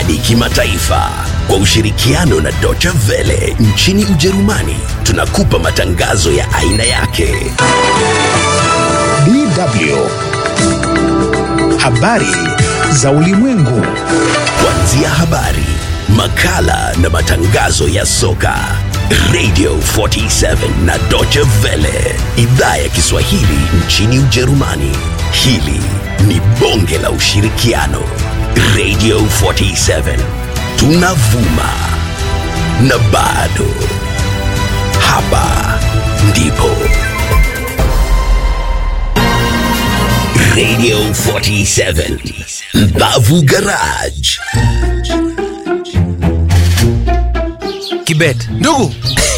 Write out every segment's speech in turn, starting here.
hadi kimataifa kwa ushirikiano na Deutsche Welle nchini Ujerumani. Tunakupa matangazo ya aina yake. DW. Habari za ulimwengu. Kuanzia habari, makala na matangazo ya soka. Radio 47 na Deutsche Welle, idhaa ya Kiswahili nchini Ujerumani. Hili ni bonge la ushirikiano. Radio 47 tunavuma na bado hapa ndipo Radio 47 Mbavu Garage. Kibet, Ndugu,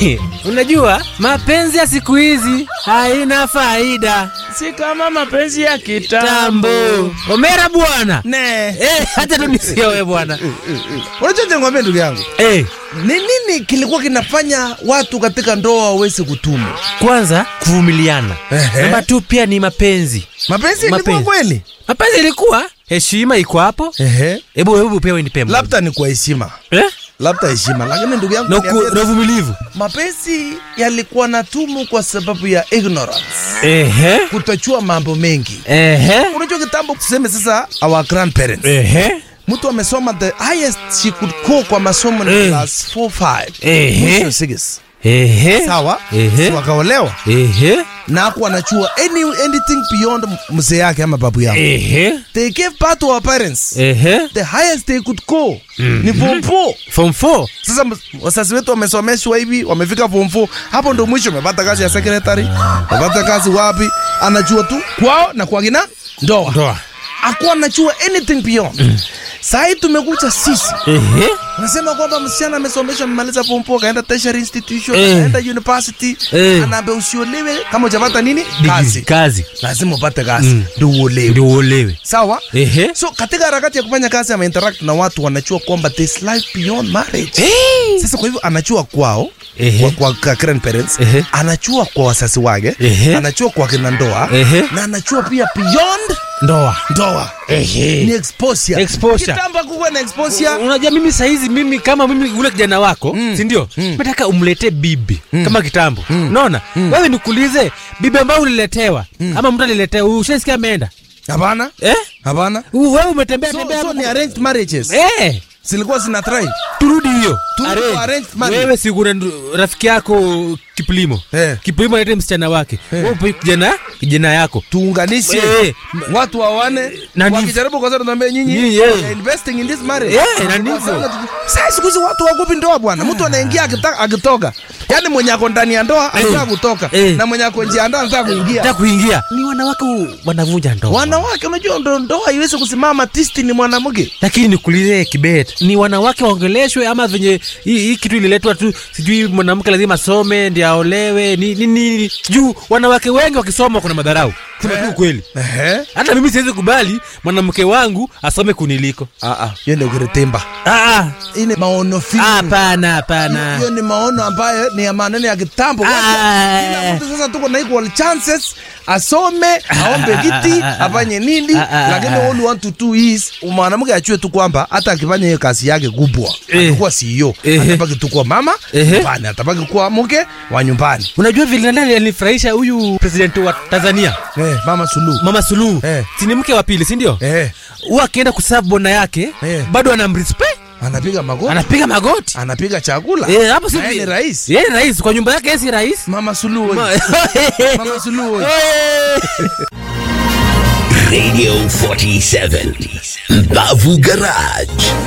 unajua mapenzi ya siku hizi haina faida. si kama mapenzi ya kitambo. Tambo omera bwana Ne. eh, hata tu nisiowe bwana Unajua nikwambia ndugu yangu, eh, ni nini kilikuwa kinafanya watu katika ndoa waweze kutumu? kwanza kuvumiliana, Ehe. namba tu pia ni mapenzi. Mapenzi ilikuwa Mapenzi. kweli? Mapenzi ilikuwa heshima iko hapo. Ehe. Hebu hebu pia nipe moja. Labda ni kwa heshima, eh? labda heshima, lakini ndugu yangu, na, ku, niambie, na uvumilivu mapenzi yalikuwa na tumu kwa sababu ya ignorance, ehe, kutojua mambo mengi. ehe, Unajua kitambo, tuseme sasa our grandparents, ehe, mtu amesoma the highest she could go kwa masomo ni Eh. class 4 5 Ehe. mwisho 6 ehe, sawa, Ehe. si wakaolewa ehe, na hakuwa anachua any, anything beyond mzee yake ama babu yao. ehe, They gave birth to our parents. ehe, The highest they could go ni form 4. form 4 Sasa ms- wazazi wetu wamesomeshwa hivi, wamefika form 4, hapo ndo mwisho. Amepata kazi ya secretary, amepata kazi wapi, anajua tu kwao na kwa kina ndoa, ndoa, akuwa anajua anything beyond. Saa hii tumekuja sisi ehe, Unasema kwamba msichana amesomeshwa amemaliza form 4 kaenda tertiary institution, Eh. kaenda university, Eh. anaambia usiolewe kama hujapata nini kazi. kazi Lazima upate kazi ndio uolewe. ndio uolewe. Sawa? Ehe. So katika harakati ya kufanya kazi ama interact na watu wanachua kwamba there's life beyond marriage. Sasa kwa hivyo anachua kwao Ehe. kwa, kwa, kwa grandparents, Ehe. anachua kwa wazazi wake, Ehe. anachua kwa kina ndoa Ehe. na anachua pia beyond Ndoa. ndoa. Ni exposure. Exposure. Kitambo kukuwa na exposure. Unajua mimi saizi mimi kama mimi ule kijana wako mm. si ndio? Mm. Nataka umletee bibi mm. kama kitambo. Unaona? Wewe nikuulize bibi ambayo uliletewa ama mtu aliletewa ushasikia ameenda? Hapana? Eh? Hapana? U- Wewe umetembea So, tembea so hapo. ni arranged marriages. Eh, Zilikuwa zina try. turudi hiyo. Turudi Arrange. kwa arranged marriage. Wewe si kuna ndu- rafiki yako Kiplimo. Eh. Kiplimo alete msichana wake. Wewe upe kijana kijana yako. Tuunganishe Eh. watu wawane Na ni- wakijaribu kwa sababu tunaambia nyinyi Nyinyi, we eh. are investing in this marriage. Eh, na ndivyo. Sasa siku hizi watu wakupi ndoa bwana. Mtu anaingia akitaka akitoka. Yaani mwenye ako ndani ya ndoa anataka kutoka Eh. na mwenye ako nje ya ndoa anataka kuingia. Nataka kuingia. Ni wanawake u- wanavunja ndoa. Wanawake unajua ndo ndoa haiwezi kusimama tisti ni mwanamke. lakini nikuulize kibet ni wanawake waongeleshwe ama venye hii hii kitu ililetwa tu sijui mwanamke lazima asome ndi aolewe ni ni- ni juu wanawake wengi wakisoma kuna madharau sema tu ukweli Ehe. hata mimi siwezi kubali mwanamke wangu asome kuniliko Ah ah, hiyo ndio kuretemba. Ah, Hii ni maono finyu. ah, hapana hapana hiyo ni maono ambayo ni ya maneno ya kitambo. Ah. Kila mtu sasa tuko na equal chances, asome, aombe kiti, afanye nini, Ah, ah, lakini ah. all we want to do is mwanamke achue tu kwamba hata akifanya hiyo kazi yake kubwa Eh. atakuwa CEO, Ehe. atabaki tu kuwa mama Ehe. nyumbani, atabaki kuwa mke wa nyumbani. unajua vile nani alinifurahisha huyu presidenti wa tanzania Eh, mama Suluhu. mama suluhu Eh. si ni mke wa pili si ndio Eh, huwa akienda kusafu bona yake Eh. bado anamrespect anapiga magoti, anapiga magoti anapiga chakula. Eh, hapo si Na yeye ni rais. Yeye ni rais kwa nyumba yake yeye si rais. Mama Suluhu. Ma- Mama Suluhu. Eh. Radio 47 Mbavu Garage.